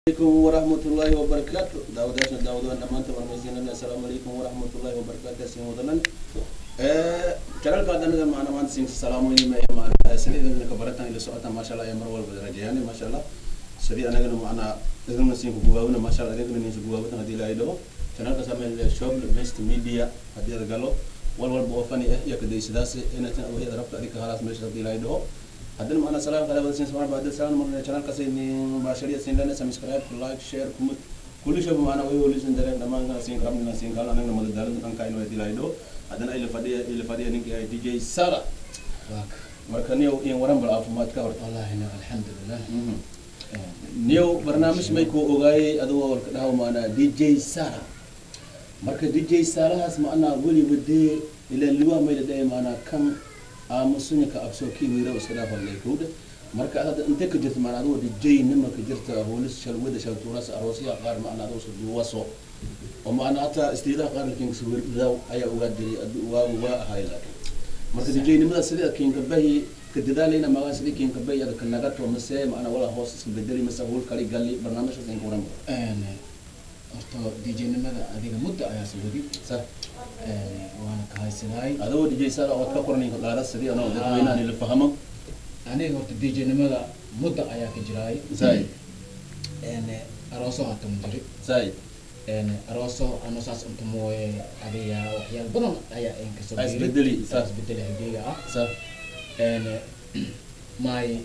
عليكم ورحمة الله وبركاته داوداشنا داودان دمانتا ورميزينا السلام عليكم ورحمة الله وبركاته سين ودنن جلال قادنا ده معنا مان سين السلام عليكم يا معنا سيدي إذا كبرتنا إلى سؤالنا ما شاء الله يا مرول بدرجاني ما شاء الله سيدي أنا قلنا معنا إذا سين بقواونا ما شاء الله إذا قلنا بقواونا هذه لا يدو جلال كسامي الشوب المست ميديا هذه رجالو والوال بوفاني إيه يكدي سداسي إن تنا وهي ضربت عليك خلاص مش هذه لا يدو haddana macnaa salaam kale wada siin samaan baadil salaan marna channel kasi ni baashariya siin lana subscribe like share kumut kulli shaba macnaa way wali siin dareen dhamaan kana siin karam nina siin kala anagna mada daalan kan kaino ay dilaydo haddana ila fadhiya ila fadhiya ninki ay dj sara marka niyow in waran bal caafimaadka horta والله هنا الحمد لله niyow barnaamij may kuu ogaayay adigoo walka dhahaw maanaa dj sara marka dj sarahaas macnaa weliba dee ilaa liwaa mayla dhahay maanaa kan aamusunya ka absoo kii wiira iska dhaafan leekuudha marka hadda intee ka jirta maanaa adigoo dj nima ka jirta hoolis shalwada shaltuuras aroosyaha qaar macnaa adigoo suduwaso oo macnaa hataa istiidaha qaar lakin kasawirdaw ayaa ogaa jiray waa waa ahay laakiin marka dj nimada sidii kinka bahi ka dadaalayna magaa sidii kinka bahi ada ka nagato mase macnaa walaa hoos iska bedeli mase hool kali gali barnaamijkaas inka waran horta djnimada adiga muddo ayaa sawadi sa waana ka haysanahay adigoo dj sara ood ka qoran inka qaada sidii anoo dadweynaha nila fahamo aniga horta djnimada muddo ayaa ka jiraay zay arooso hata ma jiri zay arooso ano saas inta mooye adiga waxyaal badan ayaa in kasoo Ah, isbedeli, sa- isbedeli hageyga ah sa my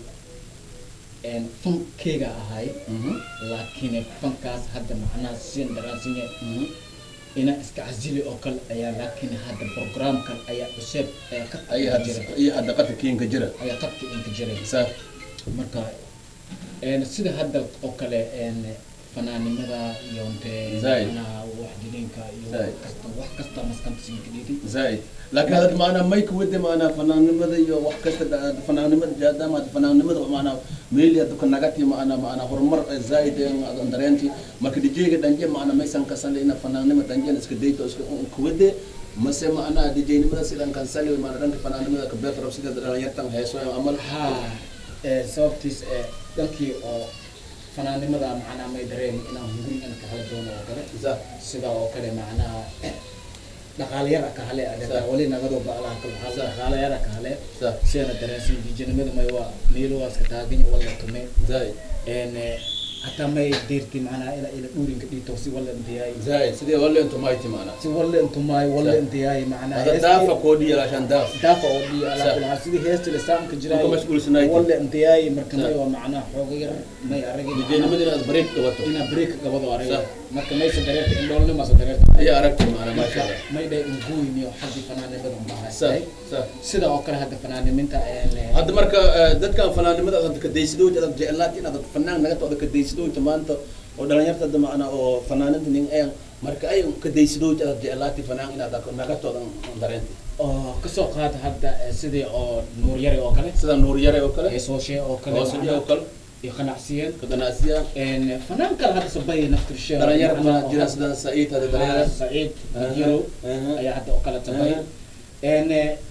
fankeyga ahay mhm laakiin fankaas hadda macnaha sin daraasinya mhm ina iska casili oo kale ayaa laakiin hadda programkan ayaa cusub ayaa ka ay qadka had jira iyo hadda qadka kiinka jira ayaa qadka inka jiray sa marka een sida hadda oo kale een fanaanimada iyo intee Zaid. macnaha wax jilinka iyo Zaid. wax kasta wax kasta maskanta sinka dhigi zay laakiin hadda maanaa mayka wade maanaa fanaannimada iyo wax kasta dha- fanaannimada jaadama hadda fanaannimada maanaa meeli hadda ka nagati maanaa maanaa horumar zaid adan dareenti marka dijeyga dhanje maanaa maysan kasale ina fanaannima dhanjena iska dayto iska kuwade mase maanaa dijeynimada sidan kansali maanaa dhanka fanaannimada ka beerta rab sida dhalinyartan heeso amal ha ee sababtiis ee dhankii oo fanaanimada macnaha may dareemi inaan hunguri in ka hala doono oo kale za sida oo kale macnaha dhaqaalayara ka hale adhata Sa- wali nagadoo ba'laha ka Sa- baxaa dhaqaalayara ka hale za sidana dareensin dijanimada may waa meelo waa iska taaganya wala tume zay een hataa may deerti macnaha ila ila dhuurinka dhiito si wala intiyaay zay sidee wale intu mayti maanaa si wala intumaay wala Sa- intiyaay macnaha hada heesti- daafa koodhiya laashan daaf daafa oo dhiyo Sa- alaa kulaa sidii heesta lisaamka jiray Ku mashquulsanayd. wala intiyaay marka Sa- may waa macnaha xooga yar may aragin dijeynimada inaad bareeg qabato ina break gabado aragay Sa- marka maysa dareerta indhoolnima sa dareerta iyo aragti maanaa maasha marka allah may dhay unguuyniyo xaggii fanaanimada sa unbahaystay sa sida oo kale hadda fanaaniminta een hadda marka eh, dadkan fanaanimada aad ka daysidooja aad jeclaat inaad fanaan naga tooda ka daysidooja maanta oo dhalinyarta hadda macna oo fanaaninta nin ayan marka ay ka daysidooja aad jeclaati fanaan inaad naga tooda dareenti oo kasoo qaata hadda eh, sidii oo nuur yare oo kale sida nuur yare oo kale heesooshe oo kale hoosuje oo macnaha, kale iyo qanacsiyeen ka ganacsiya een fanaan kale hadda sabay naftirshe dhalinyar ma jira sida saciid hada dhalinyar saciid Aha, jiro aha. ayaa hadda oo kale sabay Aha. een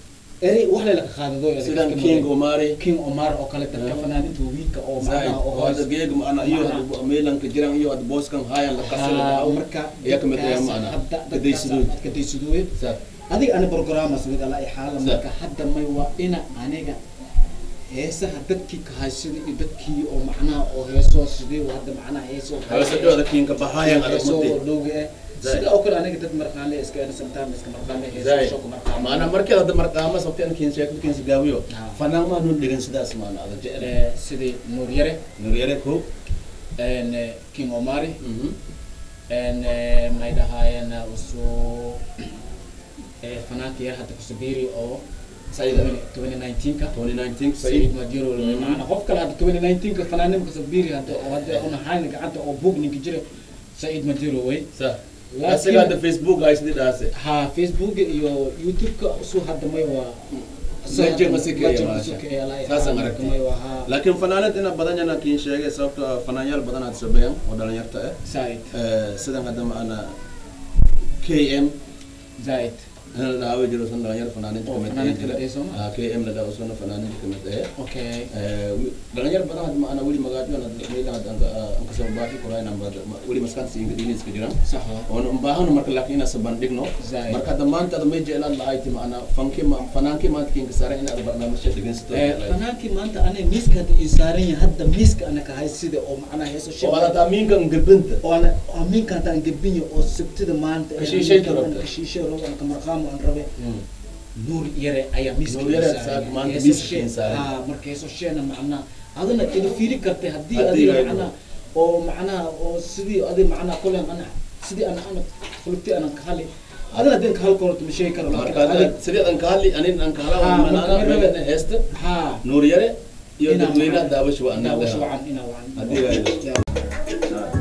eri wax lela ka qaadado ee sidan iska king mudan. omari king omar oo kale dadka Aha. fanaaninta wiilka oo zaid macnaha oo oo hadda hoos geeg macna iyo Macnaha. meelanka jiran iyo hadda booskan haayan la Ah, kasala marka ayaa kamid ah dadkaas macna hadda ka daysidooja ka daysidooye sa adiga ana programas mid ala xaala Sa- marka hadda may waa ina aniga heesaha dadkii ka haysada iyo dadkii oo macnaha oo heesoo sidii waa hadda macnaha heesoo hawsa dhawada kinka bahaayan adag heesoo muddi dhowga eh Zaid. sida oo kale aniga dad marqaale iska ena sometimes iska marqaale Zaid. heesoo shoko marqaale maana markii hadda marqaama sabteen kiin sheekad kiin gaawiyo Ah. fanaan ma nu dhigan sidaas maana ada jecel Eh, sidii nuur yare nur yare ko en eh, king omari mhm en eh, may dhahaayeen usoo eh, fanaanka yar hadda kusubiri oo Said. 2019 ka 2019 سعيد said مدير Mhm. معنا قف كلا 2019 كفنانين كسبيري هذا وهذا انا حاين قعدت او بوك نيك جري سعيد مدير وي sa لكن- asiga hadda facebook ay sidii dhaase ها فيسبوك يو يوتيوب كسو هذا ما يوا Majir masika ya maasha. Saasan aragtay. ما يوا ها laakiin fanaanad ina badan yana kiin sheegay sababto ah fanaanyaal badan aad sabeeyaan oo dhalinyarta ah زايد Eh, sidan hadda maana km زايد in la dhaawi jiro sun dhalinyaro fanaaniinta Oo, kamid fanaaniinta jira kamid ah, sooma? Ah, km la dhaawo suna fanaaniinta kamid ah okay dhalinyaro badan hadda maana weli magaajoon meelaha aan kasoo baafi korayna weli maskaanta siinka dhiiniska jiraan sax waa oon ubaahano marka laakiin inaan sabandhigno Zaid. marka hadda maanta ada may jeclaan lahayti maana fanki fanaankii maanta kinka saaran inaad barnaamijka dhegeysato Eh, fanaankii maanta aniga miiska hadda ii saaran yahay hadda miiska ana kahay sida oo macnaha heeso oo aad amiinkan gabinta oo ana amiinka hadda aan gebinyo oo sabtida maanta ee Kashiishay amiinka rabta. aan kashiishay rabo aan kamarqaamo aan rabe nuur yare ayaa miiska Nuur Yare ii saaran saad yahay. maanta Heeso miiska shee- ii saaran. haa, marka heeso sheena macnaha adina ila fiiri kartay haddii Haddii adiga ay macnaha oo macnaha oo sidii adi macnaha kolen ana sidii ana ana fulugti anan ka hali adina hadii ka halkoorto ma sheegi karo laakiin marka hadda adiga- sidii aan ka hadli anin aan ka Ah, hadla marka manaana rabe. meelana heesta haa nuur yare iyo Inaa dadweynaha wacan. daawasho waa inaa wash anaga wacan inaa wacan Haddii ay- Ya.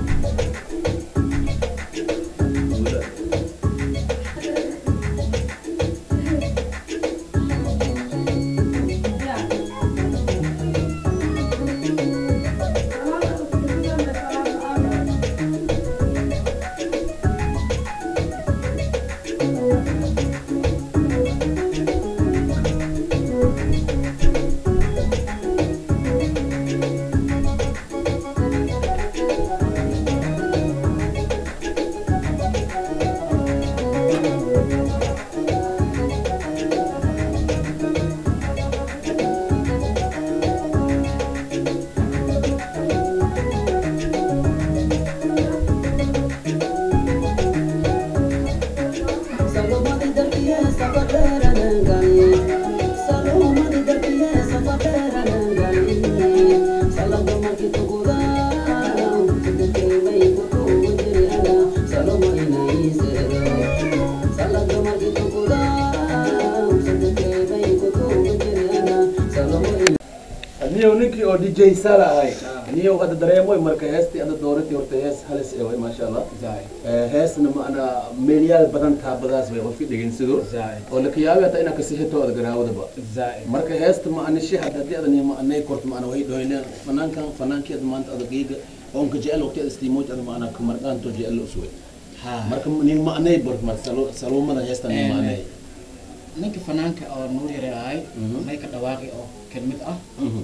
niyow ninkii oo dj sala ahay niyow hadda dareemoy marka heestii hadda dooratii horta hees halis ee way maasha allah Zaid. Eh, heesna maana meelyaal badan taabadaas way qofki dhegeynsado Zaid. oo lakayaabi hata inaa kasixito ada garaawadaba Zaid. marka heesta ma ani shihad haddii adan ma anay korto ma ana way dhoyneen fanaankan fanaankii ad maanta ada geega oonka jecel waqti ada istiimooj ada ma ana kamarqaanto jecel la usway Ha. marka nin ma anay bort mar saluumada heestan nin ma Eh, anay ninka fanaanka oo nuur yare ahay Mhm. may ka dhawaaqi oo kelmid ah Mhm.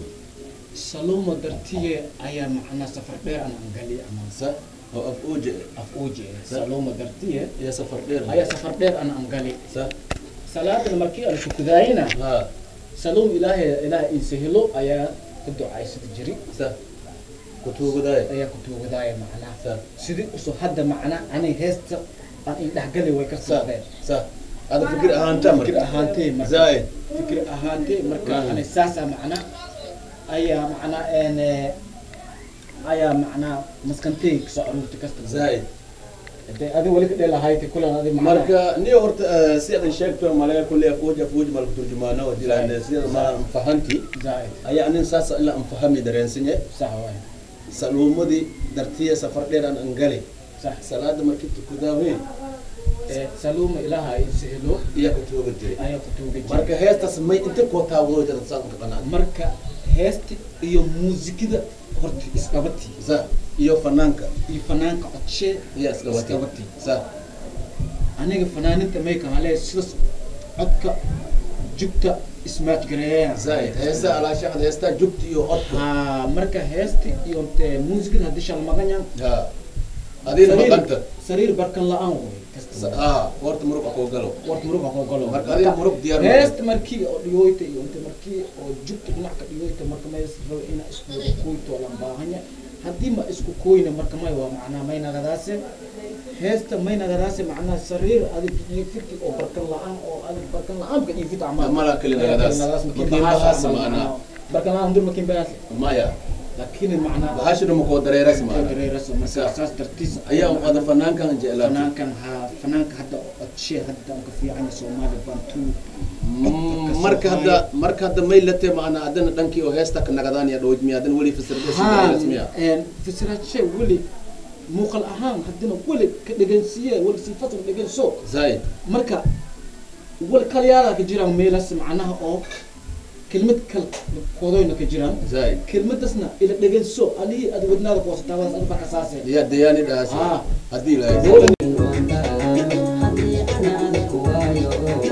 salumo dartiye ayaa macnaa safar dheer ana angali ama sa oo af uje af uuje salumo dartiye iyo safar dheer ayaa safar dheer ana angali sa salaadana markii aan kukudaayina ha saluum ilaahay ilaahay ii sahilo ayaa ku ducaysada jiri sa kutuugudaay ayaa ku tuugadaaya macnaa sa sidii usoo hadda macnaa anay heesta aan ii dhexgali way ka sa safreen sa ada fikir ahaanta fikir ahaantee marka zaid fikir ahaantee marka Mm. ani saasa macnaa ayaa macnaa een eh, ayaa macnaa maskantay kasoo aruurtay kasta zaid de adi wali ka dhelahayti kulan adi macnaa marka niyo horta eh, si adan sheegto malaga kulle afuuj afuuj mal turjumaana oo dilaan sida ma fahanti zaid ayaa anin saas ila an fahami dareensinye sax waay saluumadii dartiya safar dheer aan angali sax salaada markii tukudaawe Eh, saluuma ilaaha ay sahilo iya kutuuga jiray ayaa ku tuuga jira marka heestaas may inta koo taawado jada saan ka qanaan marka heesta iyo muusikada horta isqabati sa iyo fanaanka iyo fanaanka codshe iya iskabati Iskabati. sa aniga fanaaninta may kahale sidaas codka jugta ismaaj gareeyaan zaid heesta alaashaqad heesta jugta iyo codka ha marka heesti iyo te muusikada haddii shalmaqanyan ha adina maqanta sariir barkan la-aan way kasta ha horta muruq akoo galo wart muruga koo galo marka adiga muruq diyaar ma heesta markii oo dhigoyta iyo inta markii oo jugta dhinac ka dhigoyta marka may rabo ina isku wada koyto lan baahanya haddii ma isku koyna marka may waa macnaa may nagadaase heesta may nagadaase macnaa sariir adig iyo firki oo barkan la-aan oo adig barkan la-aan ka iyo fit camal Mala kali nagadaas. Makin bahas macnaa. barkan la-aan dur makin bahas maya laakiin macnaa bahashina makoo dareeras maana dareeraso marka saas dartiis ayaa ada fanaankan jeclaa fanaankan ha fanaanka hadda codshe hadda aan ka fiican soomaali bantu marka hadda marka hadda may late maana adana dhankii oo heesta ka nagadaan ya dhowj miya adana weli fasirasmiya fasiraadshe weli muuqal ahaan haddina weli ka dhegansiiye weli sifatan dheganso zaid marka weli kalyaala ka jiraan meelas macnaha oo kelmad kal koodoyna ka jiraan zaid kelmadasna ila dheganso alihii ad wadnaada kuwasataawadaas adiba kasaase ya dayaani dhaas Ah. haddii ilaahay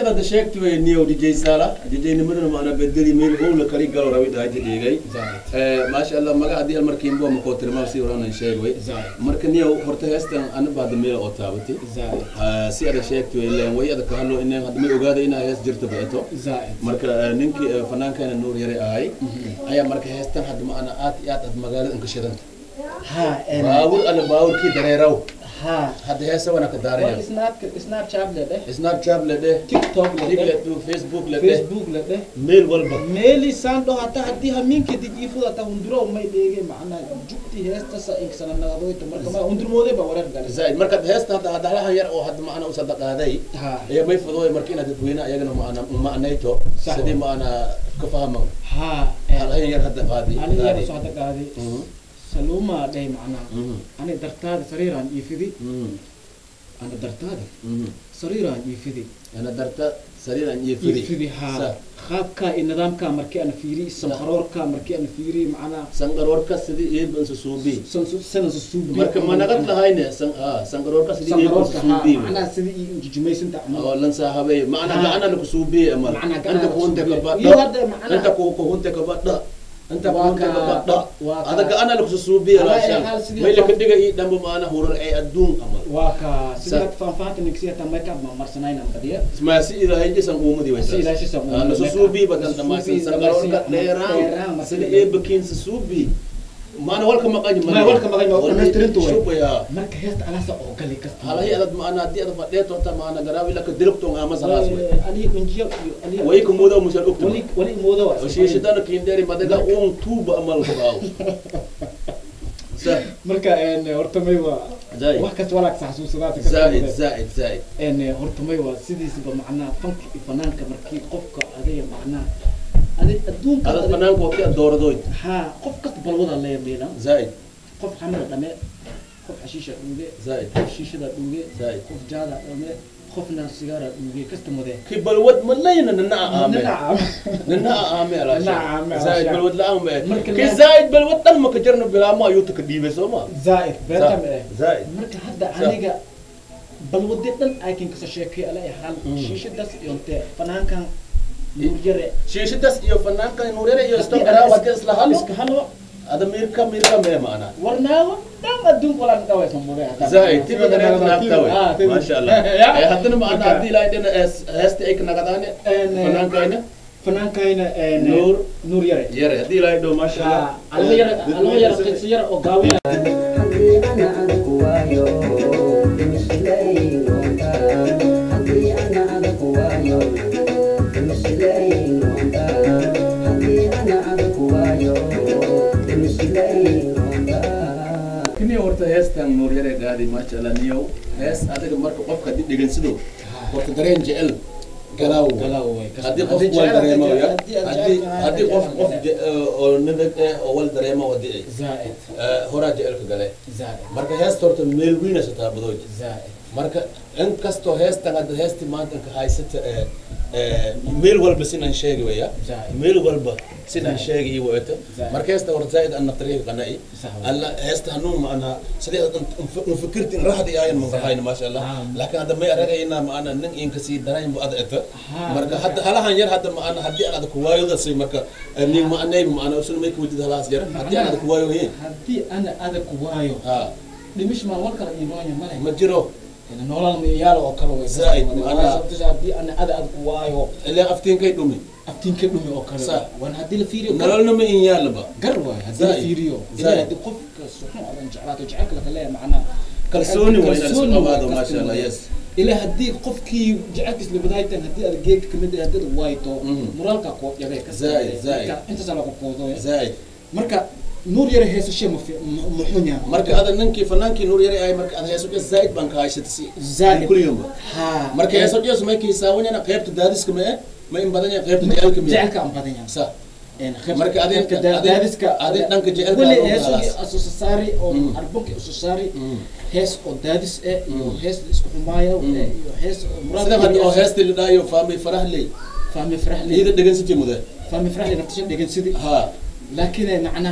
sida da sheegti way niyow dj sala dj nimadana maana bedeli meel howla kali galo rawi dhaayta dhigay zaid maasha allah maga haddii almarkiin boo makoo tilmaam si oranan sheeg way zaid marka niyow horta heestan ana baada meel oo taabati zaid si ada sheegti way leen way ada kahalo inay hadda may ogaada inaa hees jirta beeto zaid marka eh, ninkii eh, fanaankeena nuur yare ahay ayaa marka heestan hadda maana aad iyo aad aad magaalada inka shidanta ha en baawur alla baawurkii dareeraw ha hadda heesa wana ka daaraya waa snap snapchat le dheh snapchat le dheh tiktok le dig le dheh dheh facebook le dheh facebook le dheh meel walba meeli sando hata haddii hamiinka dijiifuda ta hunduro may dheege macnaa jugti heesta sa inkasana nagadoyta marka ma hundurmoode ba wareer gale zaid marka heesta hadda hadda halahan yar oo hadda maana u sadaqaaday ha ayaa may fudooy marka inaad dadweyne ayagana maana maanayto Sax sidii maana ka fahma ha halahan yar hadda qaadi ani yar qaadi. soo hada qaaday Mhm, saluma dheh macnaa mhm, ani dartaada sariiraan iifidi mhm, ana dartaada mhm. sariiraan iifidi ana darta sariiran iyo firi iifidi Sa. ha qaabka iyo nidaamka markii ana fiiri sanqaroorka markii ana fiiri macnaa sangaroorka sidii iibban susuubi sanan susuubi marka ma nagad lahayne san ah sangaroorka sidii iibban sanqaroorka ha susuubi macnaa sidii injijimaysanta camal oo lan sahabay macna Ah. gacana la kusuubi amal Macna gacana anta la kuunte ka kusuubi. badda Iyo hadda macna- anta ku kuunte ka badda anta Waa kuunte ka ka- badda waa ka- ada gacana la kusuubi Ala la ay shan hal sidii may la qof- kadiga ii dhambo maana hurar ay adduun amal waa ka Sa- sida faanfaanta ninkisi hata makeup ma marsanayna badiya ma si ilaahay jisan uumadi way Si ilaahay jisan ah uumadi. la susuubi badan Susuubi, dhamaasan sangaroorka dhammaysan, dheeraan, dheeraan marka sida dheer. eebakiin susuubi maana walka maqañ Ma walka maqañ, waa dhammaystirintu way. shubaya marka heesta alaasa oo gali kasta halahi adad maana haddii ad fadheeto ta maana garaawi laka dilibto ngama salaas way alihi kunjiya iyo alihi way kumudo musal uktu wali wali moodo waa وشيشتنا كيندري مدقا اون توب امال قاو marka een horta may waa زايد wax kasta walaag saxsuusadaata زايد زايد زايد een horta may waa sidiisaba macnaa fanka iyo fanaanka markii qofka adiga macnaa adig adduunka هذا adig- الفنان كوكي الدور دوي ها qof kasta balwada leeyahay زايد qof xamada dhame qof xashiisha dhuuge زايد qof shiishada dhuuge زايد qof jaada dhame qofna sigaara dhuuge kasta mudee كي بلود ملينا ننا عامل nacam ننا عامل على ننا عامل على زايد شيء. بلود لا عامل مركز كي لا- زايد بلود تم كجرنا بلا ما يوتك ديبه سوما zaa'id beenta ma eh زايد marka hadda Sa- aniga balwade dhan aykin kasa sheekay ala hal Mm. shiishadas iyonte fanaankan nuur yare شيشتس يو فنان كان نوريرا يو Haddii استمرا ana وكيس is- لهالو iska halo هذا ميركا ميركا ما معنا warnaago dhan adduunka walaan dhawaysan mudee زايد تبي دريت نابتاوي ما شاء الله ya حتى معنا هدي لا يدنا هستي ايك نغداني فنان كاينه fanaankayna Nuur. nuur yare يرى هدي لا يدو ما شاء الله alma yara alma yara qisi yara oo gaawina haddii ana adag waayo mislay doontaa haddii ana adag waayo mislay doontaa haddii ana adag waayo mislay doontaa kini horta heestan nuur yare gaadi maasha allah niyow hees adiga marka qofka haddii dhegeysido horta dareen jecel galaaw galaaw way haddii qof wal dareemo ya haddii haddii qof qof je- oo nabad eh oo wal dareemo wadi zaa'id horaa jecelka gale zaa'id marka heesta horta meel weyna sataa badooj zaa'id marka inkastoo heestan hadda heesti maanta inka haysata ee ee meel walba sinaan sheegi waya Zaid. meel walba sinaan Zaid. sheegi iyo wata Zaid. marka heesta horta zaaid anna tariiq qana'i Sax wa. alla heesta hanuun maana sidee nfikirti in raxdi aayan maqahayna maasha allah Ah. laakiin hadda may aragayna maana nin inka sii darayn bu ada eta Ah, marka marka- hadda halahan yar hadda maana haddii aan ada kuwaayoda say marka nin maanay maana usun may kuwajid halaas yar haddii aan ada kuwaayo hin haddii ana adag waayo ha dhimish maan war kala iiboonya male ma jiro nolol miyaalo oo kale way Zaa'id, macnaha- sababta haddii ana ada adag waayo ilaa aftiinkay dhumi aftiinka dhumi oo kale Sa- waan haddii la fiiriyo nololna ma in yaalaba gar waay haddii la Zaa'id. fiiriyo Zaa'id. ilaa haddii qofka suxun adan jeclaato jecelka laka leeyahay macnaha kalsooni waa inaad isku Kalsooni waa qabaado maasha allah customer. yes ilaa haddii qofkii jecelkiis labadaaytan haddii aad geedka kamid ah haddii aad waayto Mhm. moraalka koo yabee ka Zaa'id, zaa'id. intaas lagu koodooya zaaid marka nuur yare heesashe ma fi- ma- muxun yahay marka ada ninkii fanaankii nuur yari ahay marka ada heeso dhis zaaid baan ka haysata si Zaa'id. kulliyomba ha marka heeso dhis may kiisaawanyana qaybta daadiska ma eh ma in badan yahay qaybta jecelka ma jecelka aan badan yahay sa Marka Marka adin- adin- daadiska adin dhanka jecelka weli adoo heesugii khalaas. asusasaari oo Mm. arbunki ususaari Mm. hees oo daadis eh iyo Mm. hees la isku xumaayo Mm. eh, iyo hees oo sida hadda oo heesta la dhaayo faami farah ley fahmi faraxli iyada dhegansati mude fahmi faraxli naftasha dhegan sidii ha laakiin macnaha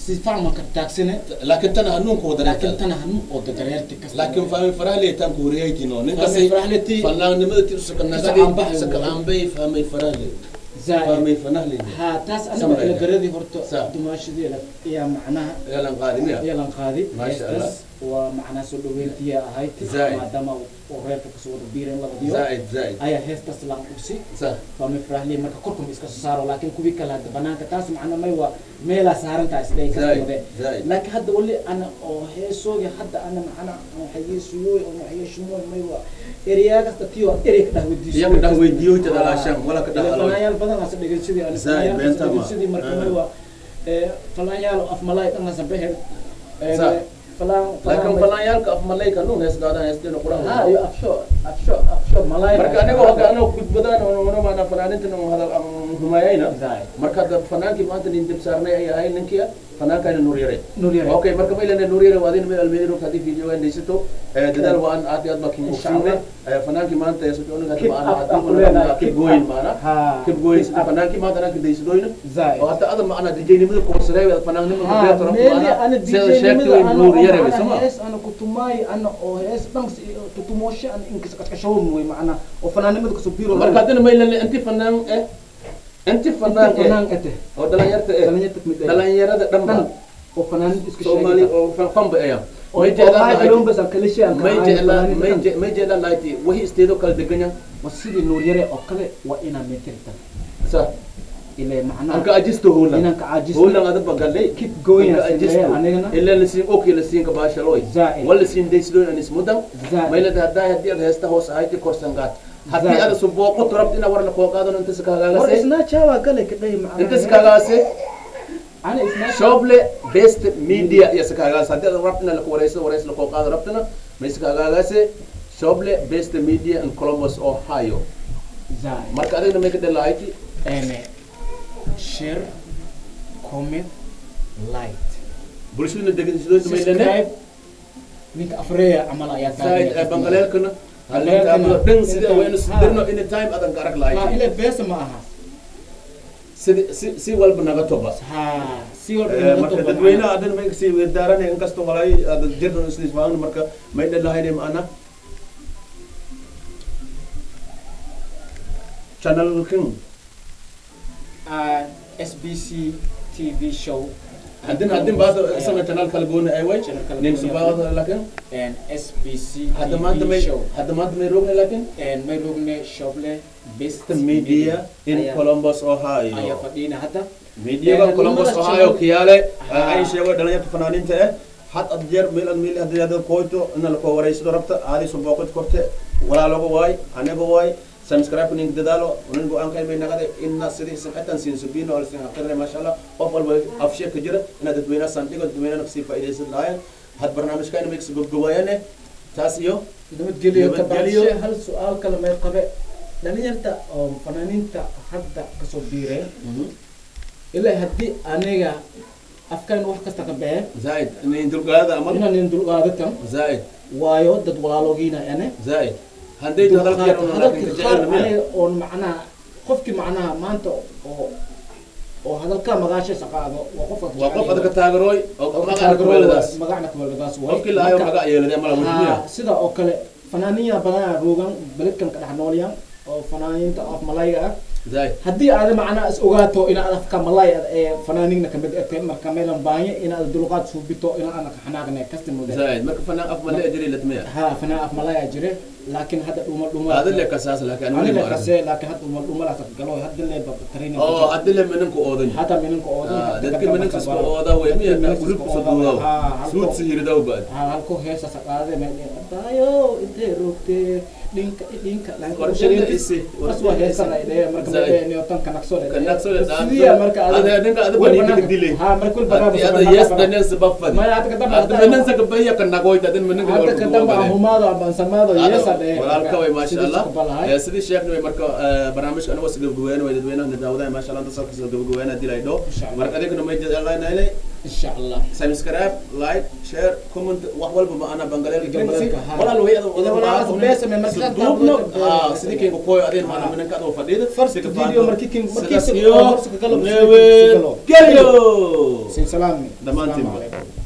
si fahma ka taagsane laakiin tan hanuunka wada laakiin tana hanu oo dadareerti kasta laakiin fahmi farahle tan ku wareegino ninka Fahmi Farahle ti- fanaanimada ti usaka nagadi Iscaanbahay saka waay. aanbay fahmay farahle zaaid fahmay fanahle ha taas aniga Samray. ila garadii horta Sa. dumaashadeeda ayaa macnaha yalan qaadimiya yalan qaadi Maasha Allah. heestaas waa macnaha soo dhaweyntiya ahayd Zaaid. maadaama uu reerka kasoo wada biireen labadiyo zaaid zaaid ayaa heestaas laan ursi sa fahmi farahle marka korkuma iska soo saaro laakiin kuwii kale hadda banaanka taas macna may waa meelaa saarantaa isdhay kasta zaaid wade zaaid laakiin hadda wali ana oo heesoogi hadda ana macna waxyeesuyooy oo waxyeeshumooy may waa ereyaa kasta tiyo erey ka dhah weydiiso Iyaga dhah weydiiyo ta dhalaashaan, wala ka dhah halo. fanaanyaal badan asa dhegeysadii ana Zaaid, fanaanyaal beenta kasta ma. dhegeysadii marka Ah. may waa ee, fanaanyaal af malaay dhan asa beher Ee, Sa. falaan laakiin fanaanyaalka af malayka nuun hees daadaan heestina ha quraha iyo afsho afsho afsho malaay marka aniga hadda anoo gudbadaan oo maana fanaanintan oo hadal aan humayayna Zaaid. marka hadda fanaankii maanta nin dib saarnay ay ahay ninkii fanaankaana nuur yare Nuur Yare. okay marka maylana nuur yare waadin meel almeedi rog hadii video aan dhaysato ee dadaal waan aad iyo aad baa kin Insha ogsiine Allah. fanaankii maanta ee soconin hadda Keep maana up, hadda up leedahay, maana keep kib gooyin up. maana Ha, kib gooyin keep up. fanaankii maanta anaka dhaysadoyna Zaaid. oo hadda ada maana dijaynimada koorsareey fanaannimada Ha, beeto rabto meeli maana ana sida DJ sheegtay nimada way ana nuur oo yare macna sama hees ana kutumaay ana oo hees dhan si- tutumooshe ana inkas kaskashawo mooy macna oo fanaanimada kasoo biiro marka haddana maylana inti fanaan eh inti fanaan eh fanaan ete oo dhalinyarta eh dhalinyarta kamid ah dhalinyarada dhan dhan ba oo fanaanid iska soomaali sheegay oo fan- fanba aya oo may waxay jeclaan kaloo bas aan kala sheegan may jeclaan may je- may jeclaan lahayti wahi isteedo kala deganyan wa sidii nuur yare oo kale waa inaa metirta sa ilaa macnaha anka ajisto holan inaan ka caajis holan ada bagalay keep going Anka as ajisto. ilaa anigana ila lasiin oki lasiin ka baashaloy Zaaid. wala siin daysdoyn anis mudan Zaaid. maylada haddaa haddii ad heesta hoos ahayti korsangaad haddii Zaaid. ada subooqo turabta ina warna koo qaadano inta war sakaagaagase isnaa jaawa gale ka dhahi macnaha inta sakaagaase ana isnaa shoble best media iyo sakaagaas haddii ad rabtina laku wareysa wareys lakoo qaado rabtina may sakaagaagase shoble best media in columbus ohio zaaid marka adigna may ka dhalahayti ene share comment like bulshaduna degansidooda maylane subscribe ninka afreya camal ayaa saaid ee bangaleelkana Bangaleelkana. halintaabulo dhan sida Inta- waynu sidirno anytime adan ka arag ha lahayti ile beesa ma aha sidi si si walba naga toba ha si walba Eh, inaga marka toba dadweynaha adan may kasii weerdaaranay inkastoo walay ada jirno islisfaagan marka may dhalahayne maana channelkan macnaha. SBC TV show hadin hadin baad isana channel kala gooni ay way Channel kala nin gooni subaada laakin and SBC hadda maanta may TV show hadda maanta may rogne laakin and may rogne shoble best the media in ayaa- Columbus ayaa Ohio fadhiina hadda media Eh, Columbus labada Ohio channel- kiyaale Ha. ay sheego dhalinyarta fanaaniinta eh had ad jeer meel ad meel hadii aad qoyto in la ko wareysado rabta aadi soo booqid korte walaaloga waay aniga waay subscribe ning dadaalo unin go aan kay may nagade inna sidii samatan siin subino al sin haqirne masha Allah qof walba afshe ka jira ina dadweynaha sandigo dadweynaha nafsi faa'iideysan lahayn had barnaamijkan mix gobgobayane taas iyo nabadgelyo Nabadgelyo. kabacdi hal su-aal kale may qabe dhalinyarta oo fanaaniinta hadda kasoo biireen ilaa haddii aniga afkan wax kasta ka bee زائد in dulqaada amal inaan in dulqaadatan زائد waayo dad walaaloogiina ane زائد hadday hadalka yar oo laakiin hadalkii qaar jecel miya aniga oon macnaha qofkii macnaha maanta oo oo hadalka magaashiisa qaado waa qofka waa qof adka taageerooy oo magaca kuweeladaas magacna kuweeladaas waay qofkii laayo magac yeeladay mala wajmiya Ha, sida oo kale fanaaniina badanaa roogan beledkan ka dhex noolyan oo fanaaniinta af malayga ah زائد haddii aad macnaa is ogaato inaad afka malay ee fanaaniigna kamid ete marka meelan baahanya inaad dulqaad suubito inaan anaka xanaaqne kasti mude زائد marka fanaan af male ajri latmiya ha fanaan af malay aa jire laakiin hadda dhuma dhuma هذا اللي كساس لكن انا anile ما kase laakiin hadda dhuma dhuma laasa galo hadda le training oo hadii la minanku oodan hata minanka oodan dadka minanka isku ooda way miya group soo duudo suud sihirida baad halko heesa saqaade meedayo intee roogtee dhinka dhinka Qorshadeeda isi. aswa heesan ay leeyahay marka Zaid. meedeeni oo tan kanaqso Kan naqso le dhaanto. sidiya marka Ada- adinka ada bani ka dilay. ha marka kul bagaa هذا يس دنيا سبب فدي ما يعطيك الدم هذا حتى- من ننسى كبيا كنا قوي تدين من نقول hadda ka damba ahumaado aban samaado yeesa dhee walaalka way maasha allah balahay Eh, sidii sheekna way marka eh, barnaamijka anagoo si gabagabeyn way dadweynaha nadaawadaha maasha allah inta salka soo gabagabeyn hadii la idho Insha Allah. marka adinkana may jecelaanaynay insha allah subscribe like share comment wax walba ma ana bangaleelka Gambalelka, ha. walaal way adu Ida walaal beesa me markaa duubno taablo- ah sidii kinga koyo adeen maana minanka adoo fadhiida First video markii kin- markii sidaas si- iyo horta ka galo, nabad galo. gelyo sin salaami Dhammaantiin Assalaamu ba. calaykum.